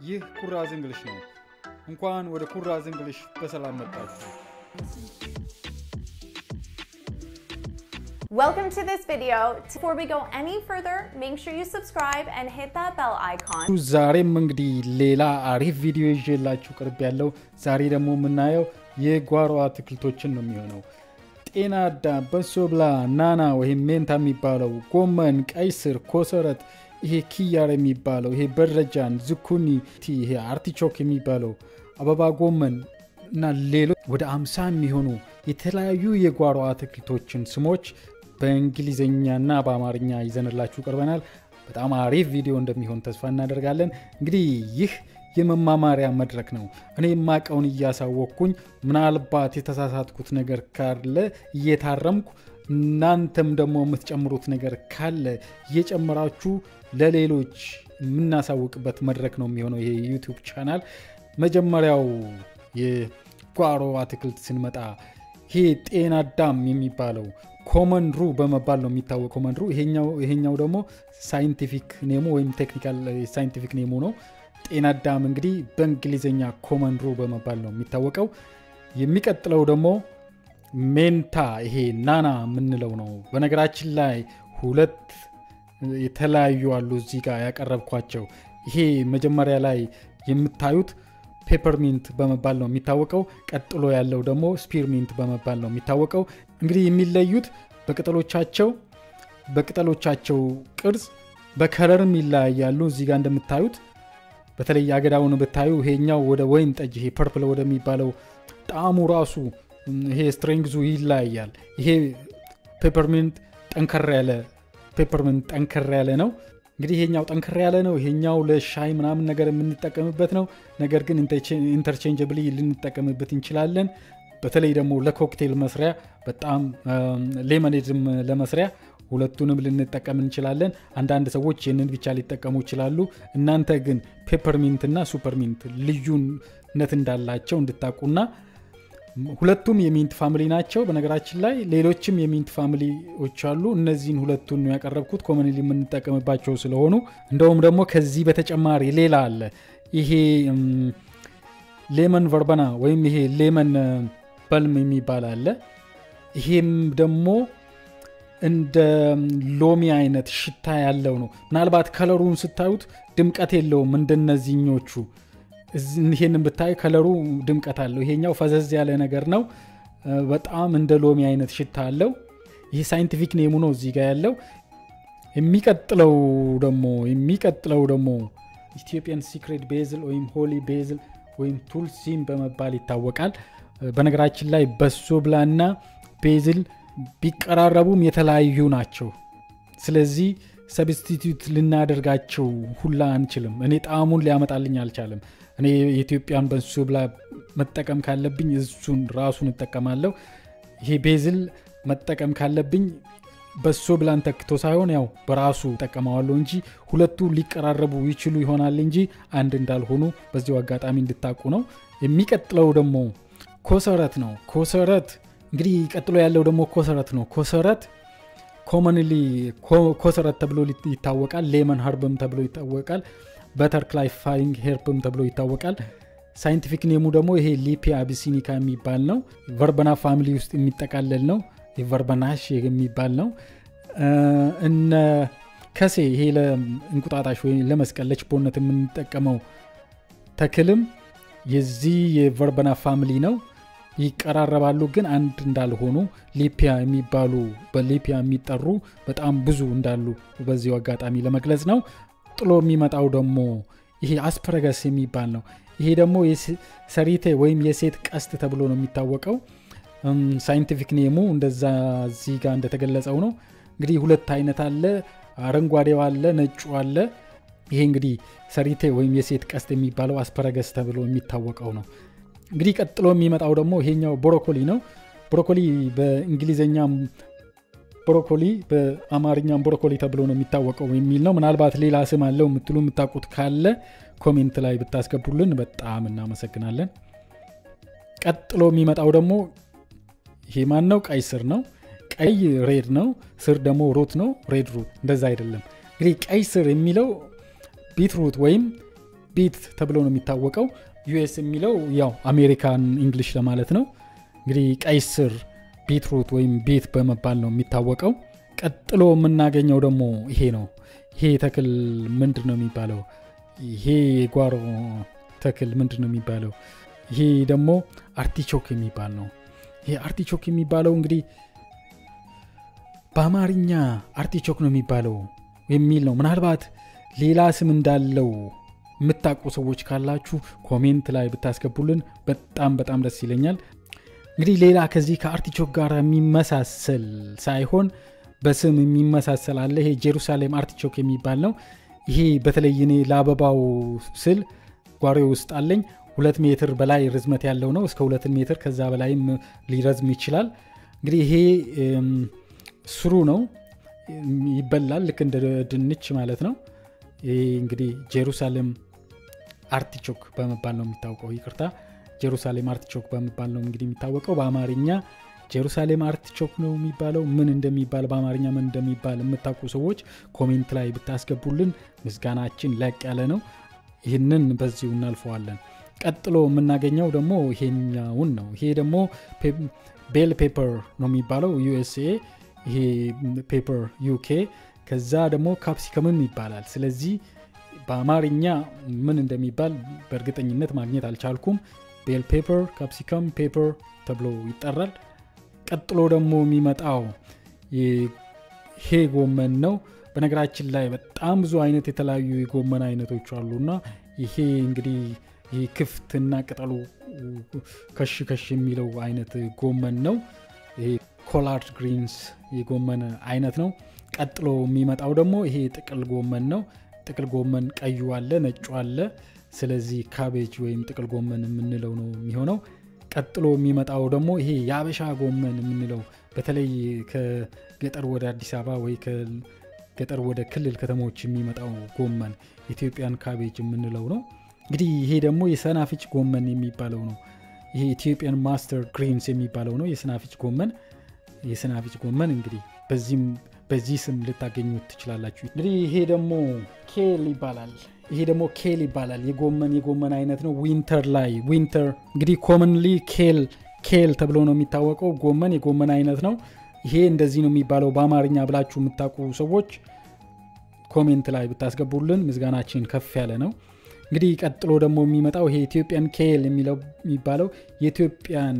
ይህ ኩራዝ እንግሊሽ ነው። እንኳን ወደ ኩራዝ እንግሊሽ በሰላም መጣችሁ። Welcome to this video. Before we go any further, make sure you subscribe and hit that bell icon. ዛሬም እንግዲህ ሌላ አሪፍ ቪዲዮ ይዤላችሁ ቅርብ ያለው ዛሬ ደግሞ የምናየው የጓሮ አትክልቶችን ነው የሚሆነው። ጤና አዳም፣ በሶ ብላ፣ ናና ወይም ሜንታ የሚባለው ጎመን፣ ቀይ ስር፣ ኮሰረት፣ ይሄ ኪያር የሚባለው ይሄ በረጃን፣ ዝኩኒ፣ ይሄ አርቲቾክ የሚባለው አበባ ጎመን እና ሌሎች ወደ አምሳ የሚሆኑ የተለያዩ የጓሮ አትክልቶችን ስሞች በእንግሊዝኛና በአማርኛ ይዘንላችሁ ቀርበናል። በጣም አሪፍ ቪዲዮ እንደሚሆን ተስፋ እናደርጋለን። እንግዲህ ይህ የመማማሪያ መድረክ ነው። እኔ የማቀውን እያሳወቅኩኝ ምናልባት የተሳሳትኩት ነገር ካለ እየታረምኩ እናንተም ደግሞ የምትጨምሩት ነገር ካለ እየጨመራችሁ ለሌሎች የምናሳውቅበት መድረክ ነው የሚሆነው ይሄ ዩቱብ ቻናል። መጀመሪያው የጓሮ አትክልት ስንመጣ ይሄ ጤና አዳም የሚባለው ኮመን ሩ በመባል ነው የሚታወቀው። ኮመን ሩ ይሄኛው ደግሞ ሳይንቲፊክ ኔሙ ወይም ቴክኒካል ሳይንቲፊክ ኔሙ ነው። ጤና አዳም እንግዲህ በእንግሊዝኛ ኮመን ሩ በመባል ነው የሚታወቀው። የሚቀጥለው ደግሞ ሜንታ ይሄ ናና የምንለው ነው። በነገራችን ላይ ሁለት የተለያዩ አሉ እዚህ ጋር ያቀረብኳቸው። ይሄ መጀመሪያ ላይ የምታዩት ፔፐርሚንት በመባል ነው የሚታወቀው። ቀጥሎ ያለው ደግሞ ስፒርሚንት በመባል ነው የሚታወቀው። እንግዲህ የሚለዩት በቅጠሎቻቸው በቅጠሎቻቸው ቅርጽ በከለርም ይለያያሉ። እዚህ ጋር እንደምታዩት በተለይ አገዳውን ብታዩ ይሄኛው ወደ ወይን ጠጅ ይሄ ፐርፕል ወደሚባለው ጣዕሙ ራሱ ይሄ ስትሬንግዙ ይለያያል። ይሄ ፔፐርሚንት ጠንከር ያለ ፔፐርሚንት ጠንከር ያለ ነው። እንግዲህ ይሄኛው ጠንከር ያለ ነው። ይሄኛው ለሻይ ምናምን ነገር የምንጠቀምበት ነው። ነገር ግን ኢንተርቼንጀብሊ ልንጠቀምበት እንችላለን። በተለይ ደግሞ ለኮክቴል መስሪያ በጣም ሌመኔድም ለመስሪያ ሁለቱንም ልንጠቀም እንችላለን። አንዳንድ ሰዎች ይህንን ብቻ ሊጠቀሙ ይችላሉ። እናንተ ግን ፔፐርሚንት እና ሱፐርሚንት ልዩነት እንዳላቸው እንድታቁና ሁለቱም የሚንት ፋሚሊ ናቸው። በነገራችን ላይ ሌሎችም የሚንት ፋሚሊዎች አሉ። እነዚህን ሁለቱን ነው ያቀረብኩት ኮመንሊ የምንጠቀምባቸው ስለሆኑ። እንደውም ደግሞ ከዚህ በተጨማሪ ሌላ አለ። ይሄ ሌመን ቨርበና ወይም ይሄ ሌመን በልም የሚባል አለ። ይሄም ደግሞ እንደ ሎሚ አይነት ሽታ ያለው ነው። ምናልባት ከለሩን ስታዩት ድምቀት የለውም እንደነዚህኞቹ ይሄንን ብታይ ከለሩ ድምቀት አለው። ይሄኛው ፈዘዝ ያለ ነገር ነው። በጣም እንደ ሎሚ አይነት ሽታ አለው። ይህ ሳይንቲፊክ ኔሙ ነው እዚህ ጋር ያለው። የሚቀጥለው ደግሞ የሚቀጥለው ደግሞ ኢትዮጵያን ሲክሬት ቤዝል ወይም ሆሊ ቤዝል ወይም ቱልሲም በመባል ይታወቃል። በነገራችን ላይ በሶ ብላና ቤዝል ቢቀራረቡም የተለያዩ ናቸው። ስለዚህ ሰብስቲቱት ልናደርጋቸው ሁላ አንችልም። እኔ ጣዕሙን ሊያመጣልኝ አልቻለም። እኔ የኢትዮጵያን በሶ ብላ መጠቀም ካለብኝ እሱን ራሱን እጠቀማለሁ። ይሄ ቤዝል መጠቀም ካለብኝ በሶ ብላን ተክቶ ሳይሆን ያው በራሱ እጠቀመዋለሁ እንጂ ሁለቱ ሊቀራረቡ ይችሉ ይሆናል እንጂ አንድ እንዳልሆኑ በዚሁ አጋጣሚ እንድታቁ ነው። የሚቀጥለው ደግሞ ኮሰረት ነው። ኮሰረት እንግዲህ ቀጥሎ ያለው ደግሞ ኮሰረት ነው። ኮሰረት ኮመንሊ ኮሰረት ተብሎ ይታወቃል። ሌመን ሀርብም ተብሎ ይታወቃል። በተርክላይፋይንግ ሄርብም ተብሎ ይታወቃል። ሳይንቲፊክ ኔሙ ደግሞ ይሄ ሊፒያ አቢሲኒካ የሚባል ነው። ቨርበና ፋሚሊ ውስጥ የሚጠቃለል ነው። ቨርበናሽ የሚባል ነው። እነ ከሴ ይሄ ለእንቁጣጣሽ ወይም ለመስቀል ለችቦነት የምንጠቀመው ተክልም የዚህ የቨርበና ፋሚሊ ነው። ይቀራረባሉ ግን አንድ እንዳልሆኑ ሊፒያ የሚባሉ በሊፒያ የሚጠሩ በጣም ብዙ እንዳሉ በዚሁ አጋጣሚ ለመግለጽ ነው። ጥሎ የሚመጣው ደግሞ ይሄ አስፐረገስ የሚባል ነው። ይሄ ደግሞ ሰሪቴ ወይም የሴት ቀስት ተብሎ ነው የሚታወቀው። ሳይንቲፊክ ኔሙ እንደዛ እዚህ ጋር እንደተገለጸው ነው። እንግዲህ ሁለት አይነት አለ። አረንጓዴው አለ፣ ነጩ አለ። ይሄ እንግዲህ ሰሪቴ ወይም የሴት ቀስት የሚባለው አስፐረገስ ተብሎ የሚታወቀው ነው። እንግዲህ ቀጥሎ የሚመጣው ደግሞ ይሄኛው ብሮኮሊ ነው። ብሮኮሊ በእንግሊዝኛም ብሮኮሊ በአማርኛም ብሮኮሊ ተብሎ ነው የሚታወቀው የሚል ነው። ምናልባት ሌላ ስም አለው የምትሉ የምታውቁት ካለ ኮሜንት ላይ ብታስገቡልን በጣም እናመሰግናለን። ቀጥሎ የሚመጣው ደግሞ ይሄ ማን ነው? ቀይ ስር ነው። ቀይ ሬድ ነው። ስር ደግሞ ሩት ነው። ሬድ ሩት እንደዛ አይደለም። እንግዲህ ቀይ ስር የሚለው ቢትሩት ወይም ቤት ተብሎ ነው የሚታወቀው። ዩኤስ የሚለው ያው አሜሪካን እንግሊሽ ለማለት ነው። እንግዲህ ቀይ ስር ቢትሩት ወይም ቤት በመባል ነው የሚታወቀው። ቀጥሎ የምናገኘው ደግሞ ይሄ ነው። ይሄ ተክል ምንድን ነው የሚባለው? ይሄ የጓሮ ተክል ምንድን ነው የሚባለው? ይሄ ደግሞ አርቲቾክ የሚባል ነው። ይሄ አርቲቾክ የሚባለው እንግዲህ በአማርኛ አርቲቾክ ነው የሚባለው የሚል ነው። ምናልባት ሌላ ስም እንዳለው የምታውቁ ሰዎች ካላችሁ ኮሜንት ላይ ብታስገቡልን በጣም በጣም ደስ ይለኛል። እንግዲህ ሌላ ከዚህ ከአርቲቾክ ጋር የሚመሳሰል ሳይሆን በስም የሚመሳሰል አለ። ይሄ ጄሩሳሌም አርቲቾክ የሚባል ነው። ይሄ በተለይ እኔ ለአበባው ስል ጓሮ ውስጥ አለኝ። ሁለት ሜትር በላይ ርዝመት ያለው ነው። እስከ ሁለት ሜትር ከዛ በላይም ሊረዝም ይችላል። እንግዲህ ይሄ ስሩ ነው፣ ይበላል። ልክ እንደ ድንች ማለት ነው። ይሄ እንግዲህ ጄሩሳሌም አርቲቾክ በመባል ነው የሚታወቀው። ይቅርታ ጄሩሳሌም አርቲቾክ በመባል ነው እንግዲህ የሚታወቀው። በአማርኛ ጄሩሳሌም አርቲቾክ ነው የሚባለው። ምን እንደሚባል በአማርኛ ምን እንደሚባል የምታውቁ ሰዎች ኮሜንት ላይ ብታስገቡልን ምስጋናችን ላቅ ያለ ነው። ይህንን በዚሁ እናልፈዋለን። ቀጥሎ የምናገኘው ደግሞ ይሄኛውን ነው። ይሄ ደግሞ ቤል ፔፐር ነው የሚባለው ዩኤስኤ፣ ይሄ ፔፐር ዩኬ፣ ከዛ ደግሞ ካፕሲከምም ይባላል። ስለዚህ በአማርኛ ምን እንደሚባል በእርግጠኝነት ማግኘት አልቻልኩም። ቤል ፔፐር፣ ካፕሲከም ፔፐር ተብሎ ይጠራል። ቀጥሎ ደግሞ የሚመጣው ይሄ ጎመን ነው። በነገራችን ላይ በጣም ብዙ አይነት የተለያዩ የጎመን አይነቶች አሉና ይሄ እንግዲህ ይህ ክፍትና ቅጠሉ ከሽ ከሽ የሚለው አይነት ጎመን ነው። ይሄ ኮላርድ ግሪንስ የጎመን አይነት ነው። ቀጥሎ የሚመጣው ደግሞ ይሄ ጥቅል ጎመን ነው። ጥቅል ጎመን ቀዩ አለ፣ ነጩ አለ። ስለዚህ ካቤጅ ወይም ጥቅል ጎመን የምንለው ነው የሚሆነው። ቀጥሎ የሚመጣው ደግሞ ይሄ የአበሻ ጎመን የምንለው በተለይ ከገጠር ወደ አዲስ አበባ ወይ ከገጠር ወደ ክልል ከተሞች የሚመጣው ጎመን ኢትዮጵያን ካቤጅ የምንለው ነው። እንግዲህ ይሄ ደግሞ የሰናፍጭ ጎመን የሚባለው ነው። ይሄ ኢትዮጵያን ማስተር ግሪንስ የሚባለው ነው የሰናፍጭ ጎመን። የሰናፍጭ ጎመን እንግዲህ በዚህም በዚህ ስም ልታገኙት ትችላላችሁ። እንግዲህ ይሄ ደግሞ ኬል ይባላል። ይሄ ደግሞ ኬል ይባላል። የጎመን የጎመን አይነት ነው። ዊንተር ላይ ዊንተር እንግዲህ ኮመንሊ ኬል ኬል ተብሎ ነው የሚታወቀው። ጎመን የጎመን አይነት ነው። ይሄ እንደዚህ ነው የሚባለው በአማርኛ ብላችሁ የምታውቁ ሰዎች ኮሜንት ላይ ብታስገቡልን ምስጋናችን ከፍ ያለ ነው። እንግዲህ ቀጥሎ ደግሞ የሚመጣው ይሄ ኢትዮጵያን ኬል የሚባለው የኢትዮጵያን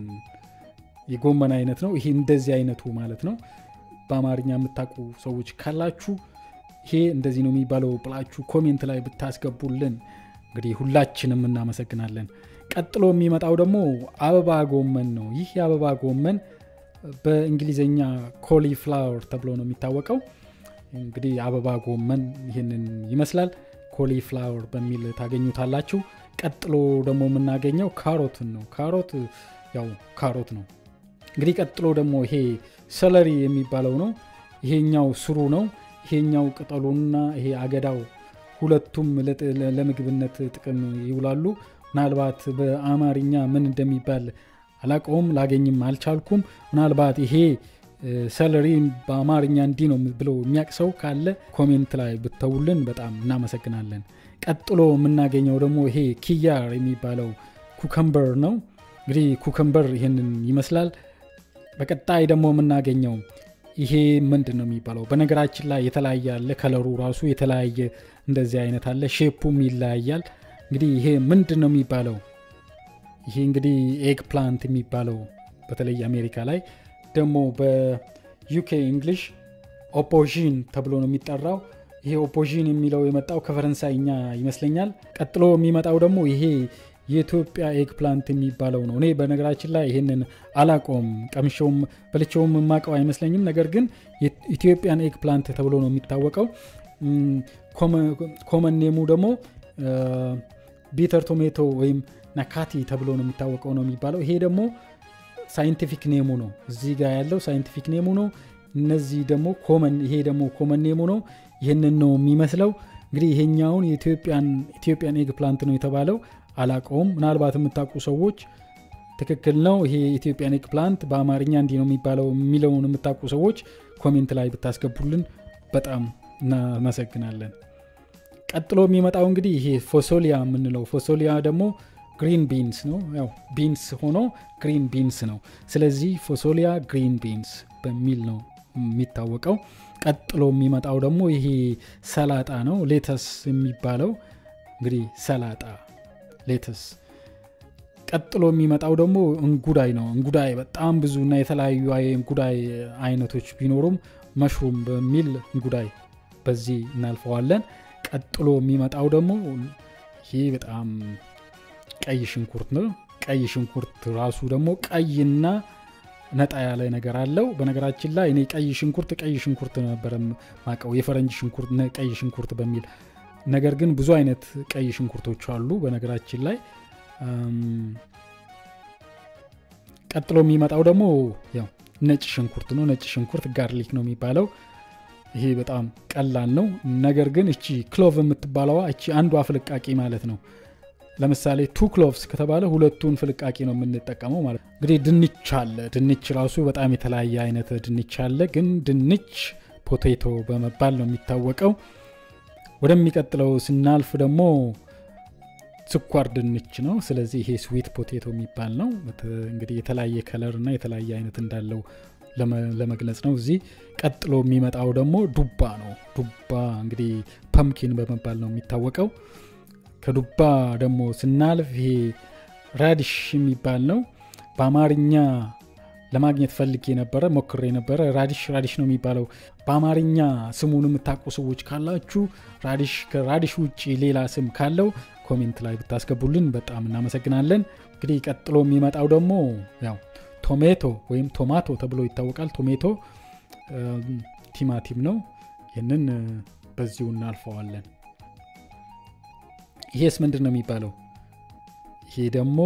የጎመን አይነት ነው። ይሄ እንደዚህ አይነቱ ማለት ነው። በአማርኛ የምታውቁ ሰዎች ካላችሁ ይሄ እንደዚህ ነው የሚባለው ብላችሁ ኮሜንት ላይ ብታስገቡልን እንግዲህ ሁላችንም እናመሰግናለን። ቀጥሎ የሚመጣው ደግሞ አበባ ጎመን ነው። ይህ የአበባ ጎመን በእንግሊዝኛ ኮሊፍላወር ተብሎ ነው የሚታወቀው። እንግዲህ አበባ ጎመን ይህንን ይመስላል። ኮሊፍላወር በሚል ታገኙታላችሁ። ቀጥሎ ደግሞ የምናገኘው ካሮትን ነው። ካሮት ያው ካሮት ነው። እንግዲህ ቀጥሎ ደግሞ ይሄ ሰለሪ የሚባለው ነው። ይሄኛው ስሩ ነው። ይሄኛው ቅጠሉና ይሄ አገዳው ሁለቱም ለምግብነት ጥቅም ይውላሉ። ምናልባት በአማርኛ ምን እንደሚባል አላቀውም፣ ላገኝም አልቻልኩም። ምናልባት ይሄ ሰለሪ በአማርኛ እንዲህ ነው ብሎ የሚያውቅ ሰው ካለ ኮሜንት ላይ ብተውልን በጣም እናመሰግናለን። ቀጥሎ የምናገኘው ደግሞ ይሄ ኪያር የሚባለው ኩከምበር ነው። እንግዲህ ኩከምበር ይህንን ይመስላል። በቀጣይ ደግሞ የምናገኘው ይሄ ምንድን ነው የሚባለው? በነገራችን ላይ የተለያየ አለ። ከለሩ ራሱ የተለያየ እንደዚህ አይነት አለ። ሼፑም ይለያያል። እንግዲህ ይሄ ምንድን ነው የሚባለው? ይሄ እንግዲህ ኤግ ፕላንት የሚባለው በተለይ አሜሪካ ላይ ደግሞ በዩኬ እንግሊሽ ኦፖዥን ተብሎ ነው የሚጠራው። ይሄ ኦፖዥን የሚለው የመጣው ከፈረንሳይኛ ይመስለኛል። ቀጥሎ የሚመጣው ደግሞ ይሄ የኢትዮጵያ ኤግ ፕላንት የሚባለው ነው። እኔ በነገራችን ላይ ይህንን አላቆም ቀምሼውም በልቼውም የማውቀው አይመስለኝም። ነገር ግን ኢትዮጵያን ኤግ ፕላንት ተብሎ ነው የሚታወቀው። ኮመን ኔሙ ደግሞ ቢተር ቶሜቶ ወይም ናካቲ ተብሎ ነው የሚታወቀው ነው የሚባለው። ይሄ ደግሞ ሳይንቲፊክ ኔሙ ነው። እዚህ ጋር ያለው ሳይንቲፊክ ኔሙ ነው። እነዚህ ደግሞ ኮመን ይሄ ደግሞ ኮመን ኔሙ ነው። ይህንን ነው የሚመስለው። እንግዲህ ይሄኛውን የኢትዮጵያን ኤግ ፕላንት ነው የተባለው። አላቀውም። ምናልባት የምታውቁ ሰዎች ትክክል ነው ይሄ ኢትዮጵያን ኤግ ፕላንት በአማርኛ እንዲህ ነው የሚባለው የሚለውን የምታውቁ ሰዎች ኮሜንት ላይ ብታስገቡልን በጣም እናመሰግናለን። ቀጥሎ የሚመጣው እንግዲህ ይሄ ፎሶሊያ የምንለው ፎሶሊያ ደግሞ ግሪን ቢንስ ነው። ያው ቢንስ ሆኖ ግሪን ቢንስ ነው። ስለዚህ ፎሶሊያ ግሪን ቢንስ በሚል ነው የሚታወቀው። ቀጥሎ የሚመጣው ደግሞ ይሄ ሰላጣ ነው። ሌተስ የሚባለው እንግዲህ ሰላጣ ሌተስ። ቀጥሎ የሚመጣው ደግሞ እንጉዳይ ነው። እንጉዳይ በጣም ብዙ እና የተለያዩ እንጉዳይ አይነቶች ቢኖሩም መሽሩም በሚል እንጉዳይ በዚህ እናልፈዋለን። ቀጥሎ የሚመጣው ደግሞ ይሄ በጣም ቀይ ሽንኩርት ነው። ቀይ ሽንኩርት ራሱ ደግሞ ቀይና ነጣ ያለ ነገር አለው። በነገራችን ላይ እኔ ቀይ ሽንኩርት ቀይ ሽንኩርት ነበረ ማቀው የፈረንጅ ሽንኩርት ቀይ ሽንኩርት በሚል ነገር ግን ብዙ አይነት ቀይ ሽንኩርቶች አሉ። በነገራችን ላይ ቀጥሎ የሚመጣው ደግሞ ያው ነጭ ሽንኩርት ነው። ነጭ ሽንኩርት ጋርሊክ ነው የሚባለው። ይሄ በጣም ቀላል ነው። ነገር ግን እቺ ክሎቭ የምትባለዋ እቺ አንዷ ፍልቃቂ ማለት ነው። ለምሳሌ ቱ ክሎቭስ ከተባለ ሁለቱን ፍልቃቂ ነው የምንጠቀመው ማለት ነው። እንግዲህ ድንች አለ። ድንች ራሱ በጣም የተለያየ አይነት ድንች አለ። ግን ድንች ፖቴቶ በመባል ነው የሚታወቀው። ወደሚቀጥለው ስናልፍ ደግሞ ስኳር ድንች ነው። ስለዚህ ይሄ ስዊት ፖቴቶ የሚባል ነው። እንግዲህ የተለያየ ከለር እና የተለያየ አይነት እንዳለው ለመግለጽ ነው። እዚህ ቀጥሎ የሚመጣው ደግሞ ዱባ ነው። ዱባ እንግዲህ ፐምኪን በመባል ነው የሚታወቀው። ከዱባ ደግሞ ስናልፍ ይሄ ራዲሽ የሚባል ነው። በአማርኛ ለማግኘት ፈልጌ ነበረ ሞክሬ ነበረ። ራዲሽ ራዲሽ ነው የሚባለው። በአማርኛ ስሙን የምታውቁ ሰዎች ካላችሁ ራዲሽ ከራዲሽ ውጭ ሌላ ስም ካለው ኮሜንት ላይ ብታስገቡልን በጣም እናመሰግናለን። እንግዲህ ቀጥሎ የሚመጣው ደግሞ ያው ቶሜቶ ወይም ቶማቶ ተብሎ ይታወቃል። ቶሜቶ ቲማቲም ነው። ይህንን በዚሁ እናልፈዋለን። ይሄስ ምንድን ነው የሚባለው? ይሄ ደግሞ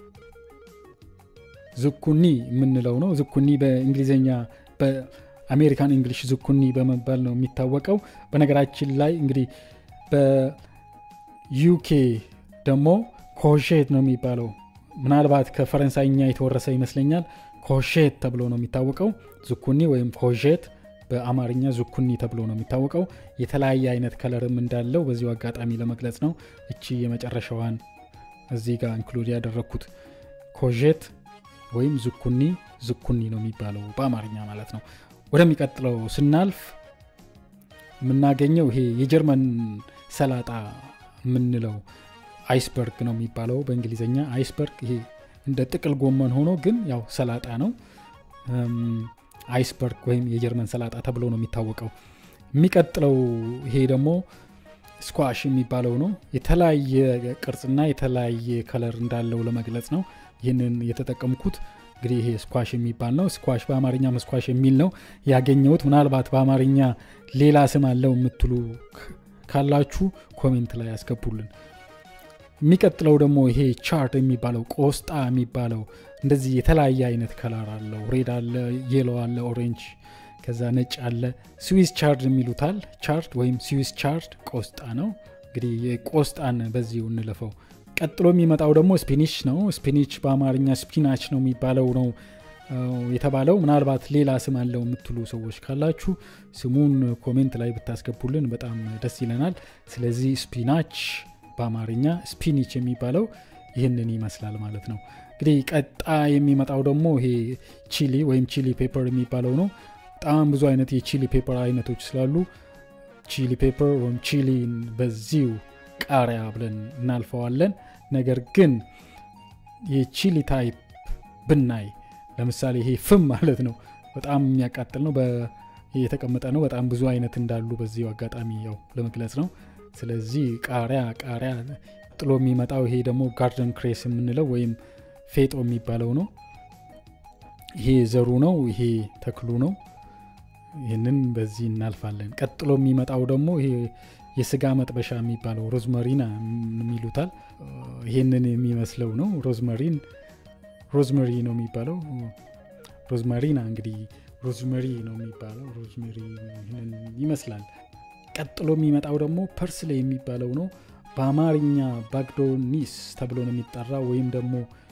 ዝኩኒ የምንለው ነው። ዝኩኒ በእንግሊዝኛ በአሜሪካን እንግሊሽ ዝኩኒ በመባል ነው የሚታወቀው። በነገራችን ላይ እንግዲህ በዩኬ ደግሞ ኮሼት ነው የሚባለው። ምናልባት ከፈረንሳይኛ የተወረሰ ይመስለኛል። ኮሼት ተብሎ ነው የሚታወቀው። ዝኩኒ ወይም ኮሼት በአማርኛ ዙኩኒ ተብሎ ነው የሚታወቀው። የተለያየ አይነት ከለርም እንዳለው በዚሁ አጋጣሚ ለመግለጽ ነው። እቺ የመጨረሻዋን እዚህ ጋር ኢንክሉድ ያደረግኩት ኮዤት ወይም ዙኩኒ ዝኩኒ ነው የሚባለው በአማርኛ ማለት ነው። ወደሚቀጥለው ስናልፍ የምናገኘው ይሄ የጀርመን ሰላጣ የምንለው አይስበርግ ነው የሚባለው በእንግሊዝኛ አይስበርግ። ይሄ እንደ ጥቅል ጎመን ሆኖ ግን ያው ሰላጣ ነው። አይስበርግ ወይም የጀርመን ሰላጣ ተብሎ ነው የሚታወቀው። የሚቀጥለው ይሄ ደግሞ ስኳሽ የሚባለው ነው። የተለያየ ቅርጽና የተለያየ ከለር እንዳለው ለመግለጽ ነው ይህንን የተጠቀምኩት። እንግዲህ ይሄ ስኳሽ የሚባል ነው። ስኳሽ በአማርኛ መስኳሽ የሚል ነው ያገኘሁት። ምናልባት በአማርኛ ሌላ ስም አለው የምትሉ ካላችሁ ኮሜንት ላይ ያስገቡልን። የሚቀጥለው ደግሞ ይሄ ቻርት የሚባለው ቆስጣ የሚባለው እንደዚህ የተለያየ አይነት ከለር አለው። ሬድ አለ፣ የሎ አለ፣ ኦሬንጅ ከዛ ነጭ አለ። ስዊስ ቻርድ የሚሉታል። ቻርድ ወይም ስዊስ ቻርድ ቆስጣ ነው። እንግዲህ የቆስጣን በዚሁ እንለፈው። ቀጥሎ የሚመጣው ደግሞ ስፒኒች ነው። ስፒኒች በአማርኛ ስፒናች ነው የሚባለው ነው የተባለው። ምናልባት ሌላ ስም አለው የምትሉ ሰዎች ካላችሁ ስሙን ኮሜንት ላይ ብታስገቡልን በጣም ደስ ይለናል። ስለዚህ ስፒናች በአማርኛ ስፒኒች የሚባለው ይህንን ይመስላል ማለት ነው። እንግዲህ ቀጣ የሚመጣው ደግሞ ይሄ ቺሊ ወይም ቺሊ ፔፐር የሚባለው ነው። በጣም ብዙ አይነት የቺሊ ፔፐር አይነቶች ስላሉ ቺሊ ፔፐር ወይም ቺሊን በዚሁ ቃሪያ ብለን እናልፈዋለን። ነገር ግን የቺሊ ታይፕ ብናይ ለምሳሌ ይሄ ፍም ማለት ነው፣ በጣም የሚያቃጥል ነው፣ የተቀመጠ ነው። በጣም ብዙ አይነት እንዳሉ በዚሁ አጋጣሚ ያው ለመግለጽ ነው። ስለዚህ ቃሪያ ቃሪያ ጥሎ የሚመጣው ይሄ ደግሞ ጋርደን ክሬስ የምንለው ወይም ፌጦ የሚባለው ነው። ይሄ ዘሩ ነው። ይሄ ተክሉ ነው። ይህንን በዚህ እናልፋለን። ቀጥሎ የሚመጣው ደግሞ ይሄ የስጋ መጥበሻ የሚባለው ሮዝመሪና የሚሉታል። ይሄንን የሚመስለው ነው። ሮዝመሪን ሮዝመሪ ነው የሚባለው። ሮዝመሪና እንግዲህ ሮዝመሪ ነው የሚባለው። ሮዝመሪ ይመስላል። ቀጥሎ የሚመጣው ደግሞ ፐርስሌ የሚባለው ነው። በአማርኛ ባግዶኒስ ተብሎ ነው የሚጠራ ወይም ደግሞ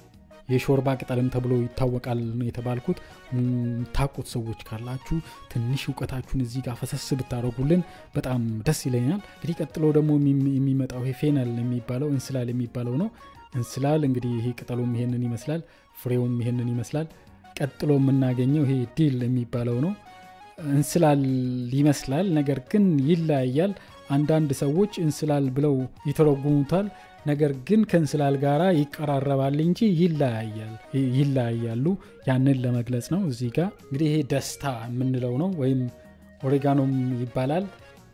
የሾርባ ቅጠልም ተብሎ ይታወቃል ነው የተባልኩት። ታቁት ሰዎች ካላችሁ ትንሽ እውቀታችሁን እዚህ ጋር ፈሰስ ብታደረጉልን በጣም ደስ ይለኛል። እንግዲህ ቀጥሎ ደግሞ የሚመጣው ይሄ ፌነል የሚባለው እንስላል የሚባለው ነው። እንስላል እንግዲህ ይሄ ቅጠሉም ይሄንን ይመስላል፣ ፍሬውም ይሄንን ይመስላል። ቀጥሎ የምናገኘው ይሄ ዲል የሚባለው ነው። እንስላል ይመስላል፣ ነገር ግን ይለያያል። አንዳንድ ሰዎች እንስላል ብለው ይተረጉሙታል። ነገር ግን ከእንስላል ጋር ይቀራረባል እንጂ ይለያያሉ። ያንን ለመግለጽ ነው። እዚህ ጋር እንግዲህ ይሄ ደስታ የምንለው ነው፣ ወይም ኦሬጋኖም ይባላል።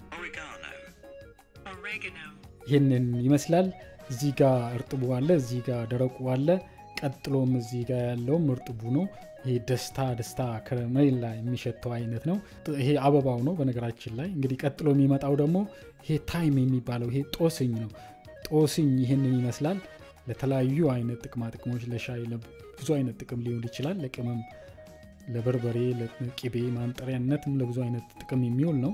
ይህንን ይመስላል። እዚህ ጋር እርጥቡ አለ፣ እዚህ ጋር ደረቁ አለ። ቀጥሎም እዚህ ጋር ያለውም እርጥቡ ነው። ይሄ ደስታ ደስታ ከረሜላ የሚሸተው አይነት ነው። ይሄ አበባው ነው በነገራችን ላይ። እንግዲህ ቀጥሎ የሚመጣው ደግሞ ይሄ ታይም የሚባለው ይሄ ጦስኝ ነው። ጦስኝ ይህንን ይመስላል። ለተለያዩ አይነት ጥቅማ ጥቅሞች ለሻይ ብዙ አይነት ጥቅም ሊሆን ይችላል። ለቅመም፣ ለበርበሬ፣ ለቅቤ ማንጠሪያነትም ለብዙ አይነት ጥቅም የሚውል ነው።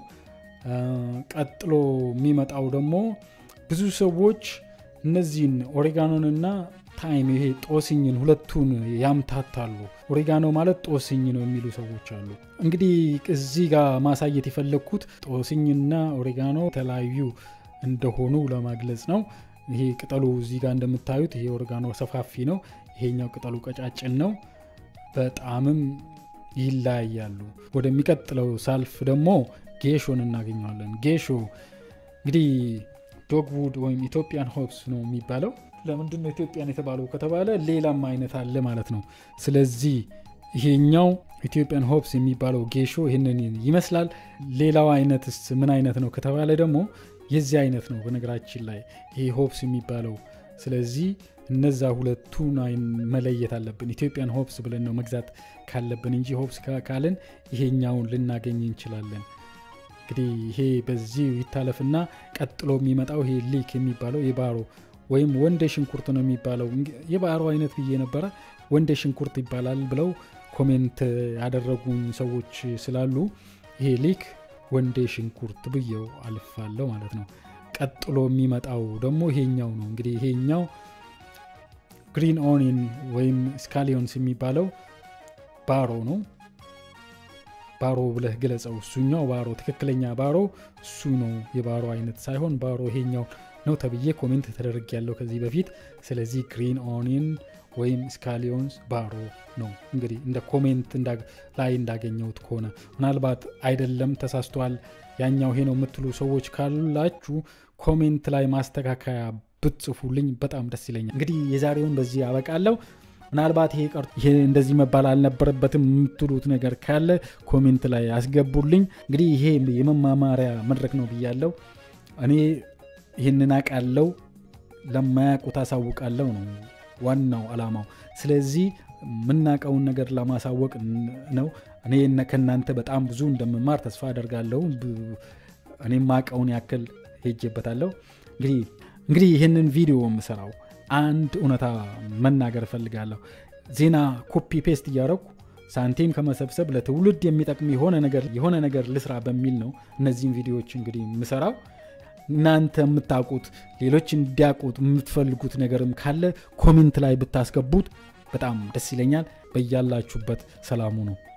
ቀጥሎ የሚመጣው ደግሞ ብዙ ሰዎች እነዚህን ኦሬጋኖንና ታይም ይሄ ጦስኝን ሁለቱን ያምታታሉ። ኦሬጋኖ ማለት ጦስኝ ነው የሚሉ ሰዎች አሉ። እንግዲህ እዚህ ጋር ማሳየት የፈለግኩት ጦስኝና ኦሬጋኖ የተለያዩ እንደሆኑ ለማግለጽ ነው። ይሄ ቅጠሉ እዚህ ጋር እንደምታዩት ይሄ ኦሬጋኖ ሰፋፊ ነው፣ ይሄኛው ቅጠሉ ቀጫጭን ነው። በጣምም ይለያያሉ። ወደሚቀጥለው ሳልፍ ደግሞ ጌሾን እናገኘዋለን። ጌሾ እንግዲህ ዶግውድ ወይም ኢትዮጵያን ሆፕስ ነው የሚባለው። ለምንድን ነው ኢትዮጵያን የተባለው ከተባለ ሌላም አይነት አለ ማለት ነው። ስለዚህ ይሄኛው ኢትዮጵያን ሆፕስ የሚባለው ጌሾ ይህንን ይመስላል። ሌላው አይነትስ ምን አይነት ነው ከተባለ ደግሞ የዚህ አይነት ነው በነገራችን ላይ ይሄ ሆፕስ የሚባለው። ስለዚህ እነዛ ሁለቱን መለየት አለብን። ኢትዮጵያን ሆፕስ ብለን ነው መግዛት ካለብን እንጂ ሆፕስ ካልን ይሄኛውን ልናገኝ እንችላለን። እንግዲህ ይሄ በዚህ ይታለፍና ቀጥሎ የሚመጣው ይሄ ሊክ የሚባለው የባሮ ወይም ወንደ ሽንኩርት ነው የሚባለው። የባሮ አይነት ብዬ ነበረ። ወንደ ሽንኩርት ይባላል ብለው ኮሜንት ያደረጉኝ ሰዎች ስላሉ ይሄ ሊክ ወንዴ ሽንኩርት ብዬው አልፋለሁ ማለት ነው። ቀጥሎ የሚመጣው ደግሞ ይሄኛው ነው። እንግዲህ ይሄኛው ግሪን ኦኒን ወይም ስካሊዮንስ የሚባለው ባሮ ነው። ባሮ ብለህ ግለጸው። እሱኛው ባሮ ትክክለኛ ባሮ እሱ ነው። የባሮ አይነት ሳይሆን ባሮ ይሄኛው ነው ተብዬ ኮሜንት ተደርግ ያለው ከዚህ በፊት። ስለዚህ ግሪን ኦኒን ወይም ስካሊዮንስ ባሮ ነው። እንግዲህ እንደ ኮሜንት ላይ እንዳገኘሁት ከሆነ ምናልባት አይደለም ተሳስቷል፣ ያኛው ይሄ ነው የምትሉ ሰዎች ካላችሁ ኮሜንት ላይ ማስተካከያ ብትጽፉልኝ በጣም ደስ ይለኛል። እንግዲህ የዛሬውን በዚህ ያበቃለሁ። ምናልባት ይሄ ቀርቶ ይሄ እንደዚህ መባል አልነበረበትም የምትሉት ነገር ካለ ኮሜንት ላይ አስገቡልኝ። እንግዲህ ይሄ የመማማሪያ መድረክ ነው ብያለው። እኔ ይህንን አውቃለው፣ ለማያውቁት አሳውቃለው ነው ዋናው አላማው። ስለዚህ የምናውቀውን ነገር ለማሳወቅ ነው። እኔ ከእናንተ በጣም ብዙ እንደምማር ተስፋ አደርጋለሁ። እኔ ማውቀውን ያክል ሄጄበታለሁ። እንግዲህ እንግዲህ ይህንን ቪዲዮ የምሰራው አንድ እውነታ መናገር እፈልጋለሁ። ዜና ኮፒ ፔስት እያደረኩ ሳንቲም ከመሰብሰብ ለትውልድ የሚጠቅም የሆነ ነገር የሆነ ነገር ልስራ በሚል ነው እነዚህን ቪዲዮዎች እንግዲህ የምሰራው። እናንተ የምታውቁት ሌሎች እንዲያውቁት የምትፈልጉት ነገርም ካለ ኮሜንት ላይ ብታስገቡት በጣም ደስ ይለኛል። በያላችሁበት ሰላሙ ነው።